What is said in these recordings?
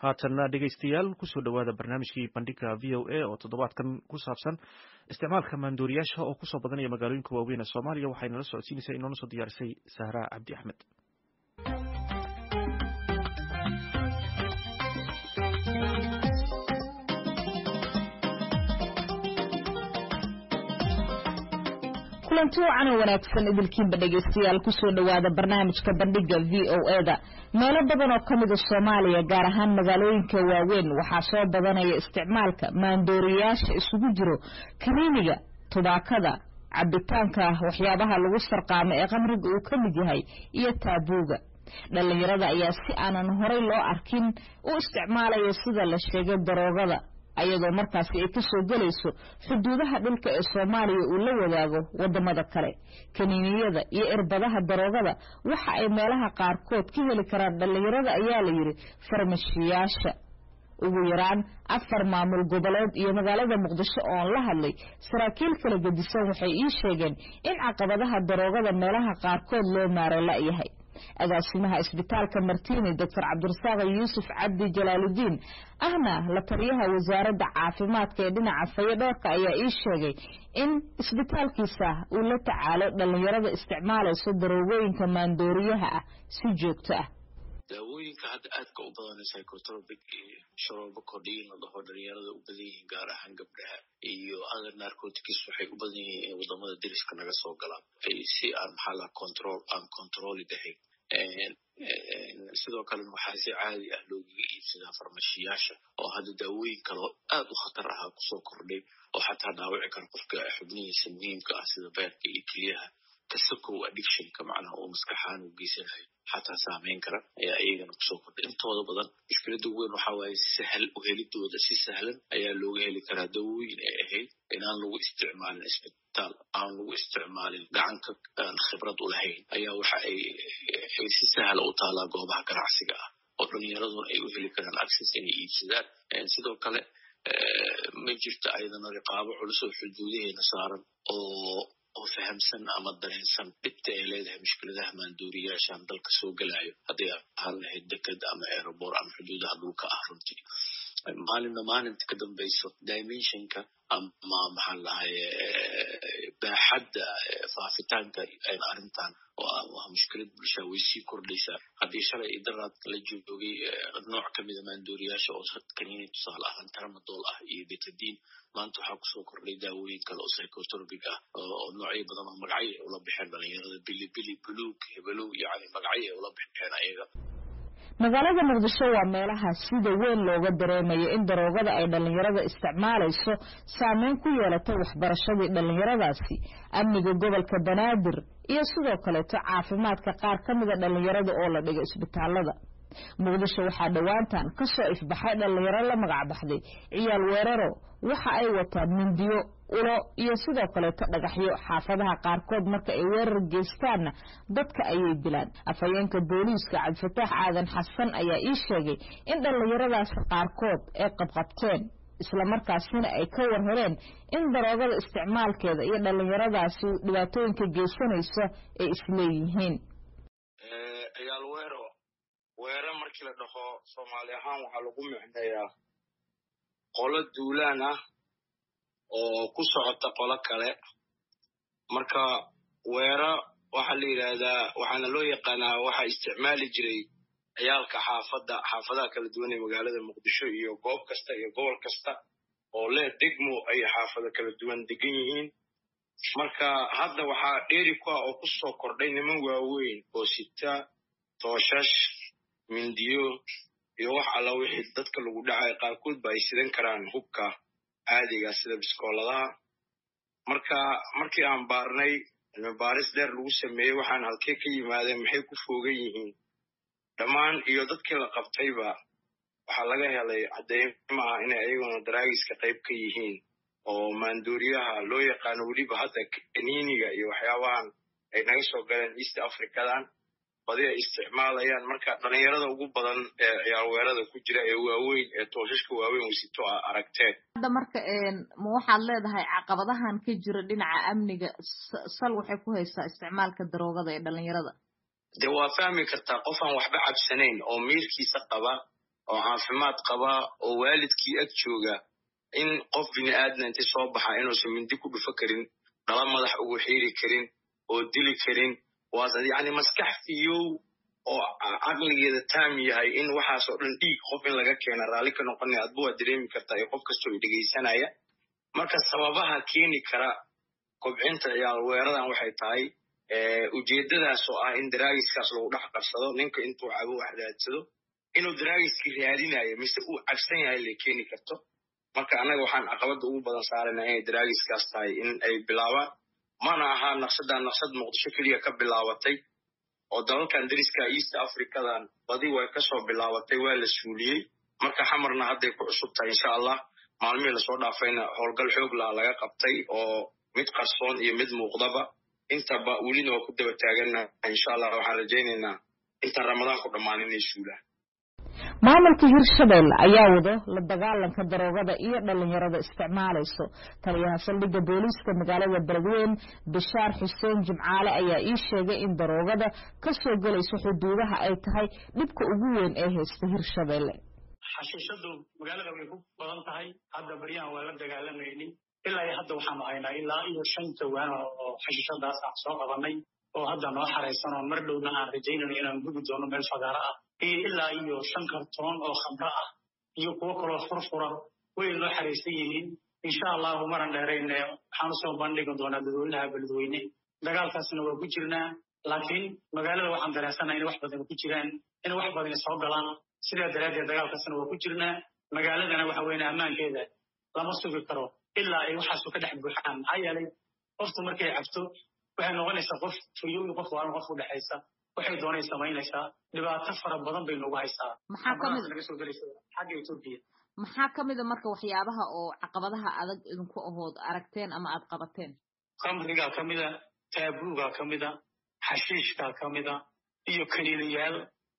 haatanna dhegaystayaal kusoo dhowaada barnaamijkii bandhiga v o a oo toddobaadkan ku saabsan isticmaalka maandooriyaasha oo kusoo badanaya magaalooyinka waaweyn ee soomaaliya waxayna la socodsiinaysaa inoona soo diyaarisay sahra cabdi axmed kulanti wacan oo wanaagsan idilkiinba dhegaystayaal kusoo dhowaada barnaamijka bandhiga v o eda meelo badan oo ka mida soomaaliya gaar ahaan magaalooyinka waaweyn waxaa soo badanaya isticmaalka maandooriyaasha isugu jiro kaniiniga tubaakada cabitaanka waxyaabaha lagu sarqaamo ee qamriga uu ka mid yahay iyo taabuuga dhallinyarada ayaa si aanan horay loo arkin u isticmaalaya sida la sheegay daroogada ayadoo markaasi ay kasoo gelayso xuduudaha dhulka ee soomaaliya uu la wadaago wadamada kale kaniiniyada iyo irbadaha daroogada waxa ay meelaha qaarkood ka heli karaan dhallinyarada ayaa la yidhi farmashiyaasha ugu yaraan afar maamul goboleed iyo magaalada muqdisho oon la hadlay saraakiil kala gedisan waxay ii sheegeen in caqabadaha daroogada meelaha qaarkood loo maaro la-yahay agaasimaha isbitaalka martini doctor cabdirasaaq yuusuf cabdi jalaaludiin ahna la taliyaha wasaaradda caafimaadka ee dhinaca fayodhoorka ayaa ii sheegay in isbitaalkiisa uu la tacaalo dhallinyarada isticmaalayso daroogooyinka maandooriyaha ah si joogto ah daawooyinka hadda aadka u badan psychotropic iyo sharoobo kordhiin la dhaho dhalinyarada u badan yihiin gaar ahaan gabdhaha iyo other narcotics waxay u badan yihiin in wadamada deriska naga soo galaan si aan maxaa laha control aan controli dahayn sidoo kalena waxaa si caadi ah loogaga iibsadaa farmashiyaasha oo hadda daawooyin kaleo aad u khatar ahaa kusoo kordhay oo xataa dhaawici kara qofka xubnihiisa muhiimka ah sida beerka iyo keliyaha kasakow addictionka macnaha uu maskaxaan u geysanayo xataa saameyn kara ayaa iyagana kusoo kordhay intooda badan mushkilada weyn waxaa waaye sahal uhelidooda si sahlan ayaa looga heli karaa dawooyin ay ahayd inaan lagu isticmaalin isbitaal aan lagu isticmaalin gacanka aan khibrad u lahayn ayaa waxa ay si sahla u taalaa goobaha ganacsiga ah oo dhalinyaraduna ay u heli karaan access inay iibsadaan sidoo kale ma jirto ayadana riqaabo culus oo xuduudaheena saaran oo oo fahamsan ama dareensan dhibta ay leedahay mushkiladaha maandooriyaashaan dalka soo gelayo hadday ahaan lahayd deked ama aerobor ama xuduudaha dhulka ah runtii maalinna maalinta ka dambayso dimensionka ama maxaan lahaye baaxadda faafitaanka arrintan oo ah mushkilad bulshaa way sii kordhaysaa haddii shalay iyo daraad la joogay nooc kamida maandooriyaasha oo kaniini tusaale ahaan tramadol ah iyo betadiin maanta waxaa kusoo kordhay daawooyin kale oo psychotropic ah oo noocyo badan oo magacyo ay ula baxeen dhalinyarada bilibili buluug hebelow yani magacyo ay ula baxeen ayaga magaalada muqdisho waa meelaha sida weyn looga dareemayo in daroogada ay dhallinyarada isticmaalayso saameyn ku yeelatay waxbarashadii dhallinyaradaasi amniga gobolka banaadir iyo sidoo kaleeto caafimaadka qaar ka mida dhallinyarada oo la dhigo isbitaalada muqdisho waxaa dhowaantan ka soo ifbaxay dhallinyaro la magac baxday ciyaal weeraro waxa ay wataan mindiyo ulo iyo sidoo kaleeto dhagaxyo xaafadaha qaarkood marka ay weerar geystaanna dadka ayay dilaan afhayeenka booliiska cabdifataax aadan xasan ayaa ii sheegay in dhallinyaradaasi qaarkood ay qabqabteen islamarkaasina ay ka war heleen in daroogada isticmaalkeeda iyo dhallinyaradaasi dhibaatooyinka geysanaysa ay isleeyihiin weere markii la dhaho soomaali ahaan waxaa lagu micneeyaa qolo duulaan ah oo ku socota qolo kale marka weera waxaa la yidhaahdaa waxaana loo yaqaanaa waxaa isticmaali jiray ciyaalka xaafadda xaafadaha kala duwan ee magaalada muqdisho iyo goob kasta iyo gobol kasta oo leh degmo ay xaafado kala duwan degan yihiin marka hadda waxaa dheeri ku ah oo ku soo kordhay niman waaweyn oo sita tooshash mindiyo iyo wax alla wixii dadka lagu dhacay qaarkood ba ay sidan karaan hubka caadiga sida biskooladaha marka markii aan baarnay cilmibaaris dheer lagu sameeyey waxaan halkee ka yimaadeen maxay ku foogan yihiin dhammaan iyo dadkii la qabtayba waxaa laga helay cadeymo ah inay ayaguna daraagiska qayb ka yihiin oo maandooriyaha loo yaqaano weliba hadda kaniiniga iyo waxyaabahan ay naga soo galeen east africadan badi ay isticmaalayaan marka dhalinyarada ugu badan ee ciyaarweerada ku jira ee waaweyn ee toosashka waaweyn wasito a aragteen hadda marka ma waxaad leedahay caqabadahan ka jira dhinaca amniga sal waxay ku haysaa isticmaalka daroogada ee dhalinyarada dee waa fahmi kartaa qof aan waxba cabsanayn oo miirkiisa qaba oo caafimaad qaba oo waalidkii ag jooga in qof bini aadna inti soo baxa inuusan mindi ku dhufo karin dhala madax ugu xiiri karin oo dili karin waas yani maskax fiyow oo caqligeeda taam yahay in waxaasoo dhan dhiig qof in laga keena raalli ka noqonaya adba waa dareemi kartaa iyo qof kastoo i dhegaysanaya marka sababaha keeni kara kobcinta ciyaal weeradan waxay tahay ujeeddadaas oo ah in daraagiskaas lagu dhex qabsado ninka intuu cabo wax raadsado inuu daraagiskii raadinayo mise uu cabsan yahay lay keeni karto marka annaga waxaan caqabadda ugu badan saarayna inay daraagiskaas tahay in ay bilaabaan mana ahaa naqshadan naqshad muqdisho keliya ka bilaabatay oo dalalkan dariska east africadan badi way kasoo bilaabatay waa la suuliyey marka xamarna hadday ku cusub tahay insha allah maalmihii lasoo dhaafayna howlgal xoog laha laga qabtay oo mid qarsoon iyo mid muuqdaba intaba welina waa ku daba taaganna insha allah waxaan rajaynaynaa intaan ramadaanku dhammaan inay suulaan maamulka hirshabelle ayaa wado la dagaalanka daroogada iyo dhalinyarada isticmaalayso taliyaha saldhigga booliiska magaalada beledweyn bishaar xuseen jimcaale ayaa ii sheegay in daroogada ka soo gelayso xuduudaha ay tahay dhibka ugu weyn ee haysta hirshabelle xashiishadu magaalada way ku badan tahay hadda baryahan waa la dagaalamaynin ilaa iyo hadda waxaanu haynaa ilaa iyo shan jawaan oo xashiishadaas aan soo qabanay oo hadda noo xaraysan oo mar dhowna aan rajaynayno inaan gubi doono meel fagaaro ah iyo ilaa iyo shan kartoon oo khamro ah iyo kuwo kaloo furfura way noo xaraysan yihiin insha allahu maran dheerayne waxaan usoo bandhigi doonaa dadweynaha beledweyne dagaalkaasna waa ku jirnaa laakiin magaalada waxaan dareensanaha inay wax badan ku jiraan inay wax badan soo galaan sidaa daraaddeed dagaalkaasna waa ku jirnaa magaaladana waxa weyne ammaankeeda lama sugi karo ilaa ay waxaasu ka dhex buuxaan maxaa yeelay qoftu markay cabto waxay noqonaysaa qof fuyo iyo qof waalan qof u dhexaysa waxay doonay samaynaysaa dhibaato fara badan bay nagu haysaa maxaa kamid naga soo gelaysa xagga etoobiya maxaa ka mid a marka waxyaabaha oo caqabadaha adag idinku ahood aragteen ama aad qabateen khamrigaa ka mida taabuugaa ka mida xashiishkaa ka mida iyo kaniinayaal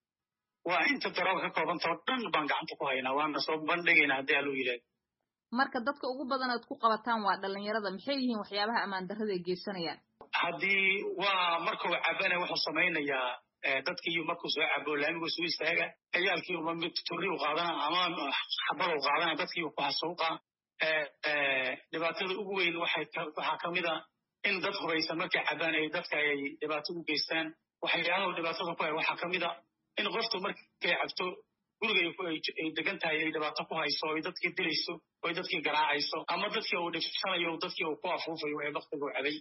waa inta darooga ka koobanta oo dhan baan gacanta ku haynaa waana soo bandhigaynaa haddii aluu yidhaahdo marka dadka ugu badan aad ku qabataan waa dhalinyarada maxay yihiin waxyaabaha ammaan darrada ay geysanayaan haddii waa markuu cabana wuxuu samaynayaa dadkii markuu soo cabo laamigu soo istaaga ciyaalkii uma mid turri u qaadana ama xabad u qaadana dadkii ku xasuuqa dhibaatada ugu weyn waxaa ka mid a in dad hubaysan markay cabaan ay dadka ay dhibaato u geystaan waxyaalaha dhibaatada ku hay waxaa ka mid a in qoftu markay cabto guriga ay degan tahay ay dhibaato ku hayso ay dadkii dilayso ay dadkii garaacayso ama dadkii uu dhibsanayo dadkii uu ku afuufayo ee baktigu cabay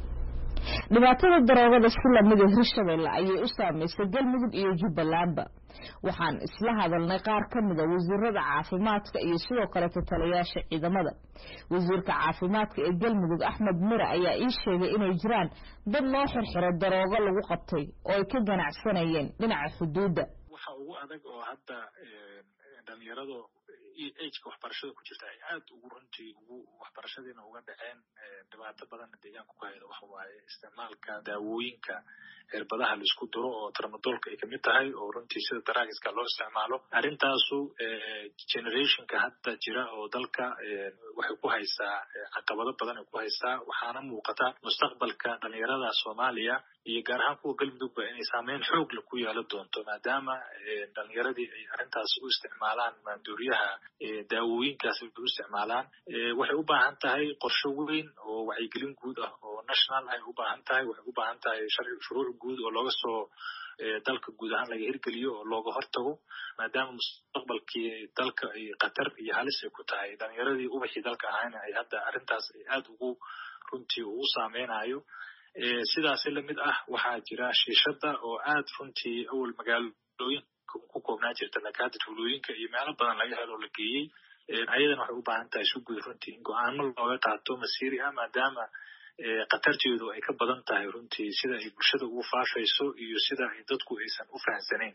dhibaatada daroogada si lamida hirshabelle ayay u saamaysay galmudug iyo jubbalandba waxaan isla hadalnay qaar ka mida wasiirada caafimaadka iyo sidoo kaleeto taliyaasha ciidamada wasiirka caafimaadka ee galmudug axmed mire ayaa ii sheegay inay jiraan dad loo xirxiro daroogo lagu qabtay oo ay ka ganacsanayeen dhinaca xuduudda waxa ugu adag oo hadda dhalinyarado ageka waxbarashada ku jirta ay aad ugu runtii ugu waxbarashadiina uga dhaceen dhibaato badanna deegaanka ku hayda waxa waaye isticmaalka daawooyinka cirbadaha laisku duro oo tramadolka ay kamid tahay oo runtii sida daraagiska loo isticmaalo arrintaasu generationka hadda jira oo dalka waxay ku haysaa caqabado badan ay ku haysaa waxaana muuqata mustaqbalka dhalinyarada soomaaliya iyo gaar ahaan kuwa galmudugba inay saameyn xoog la ku yeelan doonto maadaama dhalinyaradii ay arrintaas u isticmaalaan maanduuriyaha daawooyinkaas ay u isticmaalaan waxay u baahan tahay qorshe weyn oo wacyigelin guud ah oo national ay u baahan tahay waxay u baahan tahay shuruuc guud oo looga soo dalka guud ahaan laga hirgeliyo oo looga hortago maadaama mustaqbalkii dalka ay khatar iyo halis ay ku tahay dhalinyaradii ubaxii dalka ahayna ay hadda arrintaas ay aad ugu runtii ugu saameynayo sidaasi lamid ah waxaa jira shiishada oo aad runtii awal magaalooyin ku koobnaa jirta laakiin hadda tuulooyinka iyo meelo badan laga helo la geeyey ayadana waxay u baahan tahay si guud runtii in go-aano looga qaato masiiri ah maadaama khatarteedu ay ka badan tahay runtii sida ay bulshada ugu faafayso iyo sida ay dadku aysan u fahamsanayn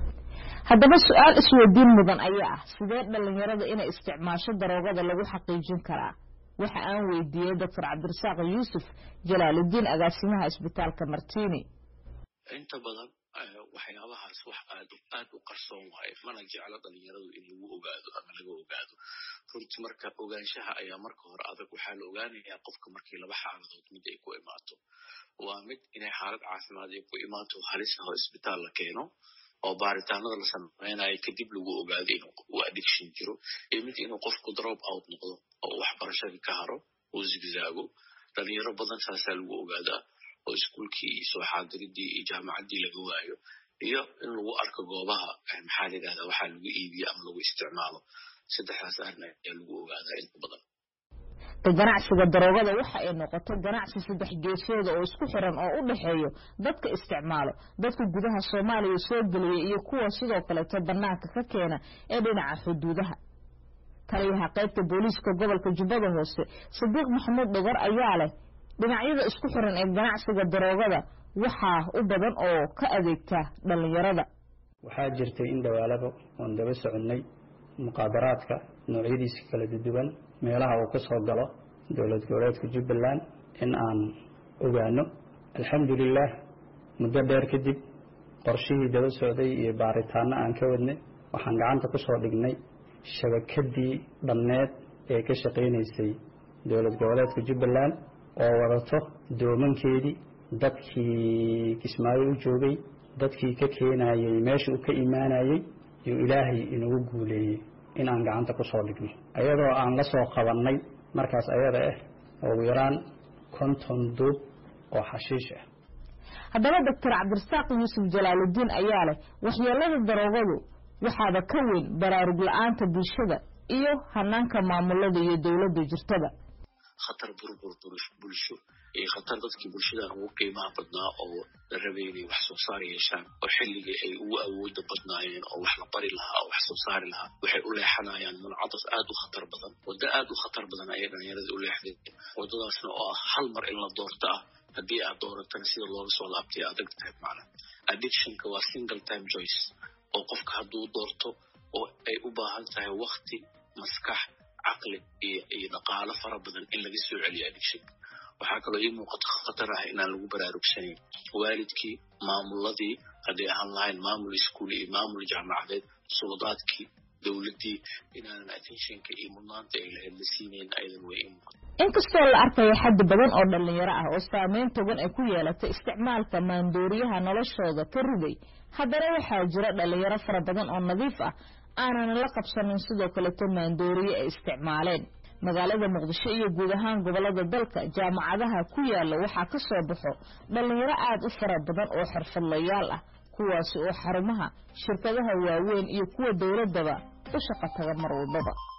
haddaba su-aal isweydiin mudan ayaa ah sidee dhalinyarada inay isticmaasho daroogada lagu xaqiijin karaa waxa aan weydiiyey doctor cabdirasaaq yuusuf jalaaludiin agaasimaha isbitaalka martini inta badan waxyaabahaas wax aad aad u qarsoon waaye mana jeclo dhalinyaradu in lagu ogaado ama laga ogaado runtii marka ogaanshaha ayaa marka hore adag waxaa la ogaanayaa qofka markii laba xaaladood mid ay ku imaato waa mid inay xaalad caafimaad ay ku imaato halis ah oo isbitaal la keeno oo baaritaanada la samaynayo kadib lagu ogaado in uu addiction jiro iyo mid inuu qofku drop out noqdo oo waxbarashadii ka haro uu zigzaago dhalinyaro badan saasaa lagu ogaadaa oo iskuulkii iyo soo xaadiridii iyo jaamacaddii laga waayo iyo in lagu arko goobaha maxaa la yidhahdaa waxaa lagu iibiyo ama lagu isticmaalo saddexdaas arrin ayaa lagu ogaadaa inta badan ganacsiga daroogada waxa ay noqotay ganacsi saddex geesooda oo isku xiran oo u dhexeeyo dadka isticmaalo dadka gudaha soomaaliya soo geliya iyo kuwa sidoo kaleeto bannaanka ka keena ee dhinaca xuduudaha taliyaha qaybta booliiska gobolka jubbada hoose sadiiq maxamuud dhogar ayaa leh dhinacyada isku xiran ee ganacsiga daroogada waxaa u badan oo ka adeegta dhallinyarada waxaa jirtay in dhawaalaba oon daba soconnay muqaadaraadka noocyadiisa kala duwan meelaha uu ka soo galo dowlad goboleedka jubbaland in aan ogaano alxamdulilaah muddo dheer kadib qorshihii daba socday iyo baaritaano aan ka wadnay waxaan gacanta ku soo dhignay shabakadii dhammeed ee ka shaqaynaysay dowlad goboleedka jubbaland oo wadato doomankeedii dadkii kismaayo u joogay dadkii ka keenayey meesha uu ka imaanayey iyo ilaahay inagu guuleeyey inaan gacanta ku soo dhigno ayadoo aan la soo qabannay markaas ayada ah ugu yaraan konton duub oo xashiish ah haddaba doctor cabdirasaaq yuusuf jalaaludiin ayaa leh waxyeelada daroogadu waxaaba ka weyn baraarug la-aanta bulshada iyo hanaanka maamulada iyo dowladda jirtada khatar burbur bulsho iyo khatar dadkii bulshadan ugu qiimaha badnaa oo la rabay inay wax soo saar yeeshaan oo xilligii ay ugu awooda badnaayeen oo wax la bari lahaa oo wax soo saari lahaa waxay u leexanayaan muncadas aad u khatar badan waddo aad u khatar badan ayay dhalinyarada u leexdeen waddadaasna oo ah hal mar in la doorto ah haddii aad dooratana sida looga soo laabtay adag tahay macna addictionka waa single time choice oo qofka hadduu doorto oo ay u baahan tahay wakti maskax caqli iyo iyo dhaqaalo fara badan in laga soo celiyo addictionka waxaa kaloo ii muuqato khatar ah inaan lagu baraarugsanayn waalidkii maamuladii hadday ahaan lahayn maamul iskuul iyo maamul jaamacadeed suladaadkii dowladdii inaanan attentionka iyo mudnaanta ay lahayd la siinayn ayadan way ii muuqato inkastoo la arkayo xaddi badan oo dhallinyaro ah oo saameyn togan ay ku yeelatay isticmaalka maandooriyaha noloshooda ka riday haddana waxaa jira dhallinyaro fara badan oo nadiif ah aanan la qabsanin sidoo kaleto maandooriye ay isticmaaleen magaalada muqdisho iyo guud ahaan gobolada dalka jaamacadaha ku yaala waxaa ka soo baxo dhallinyaro aad u fara badan oo xirfadlayaal ah kuwaasi oo xarumaha shirkadaha waaweyn iyo kuwa dowladdaba u shaqo taga mar walbaba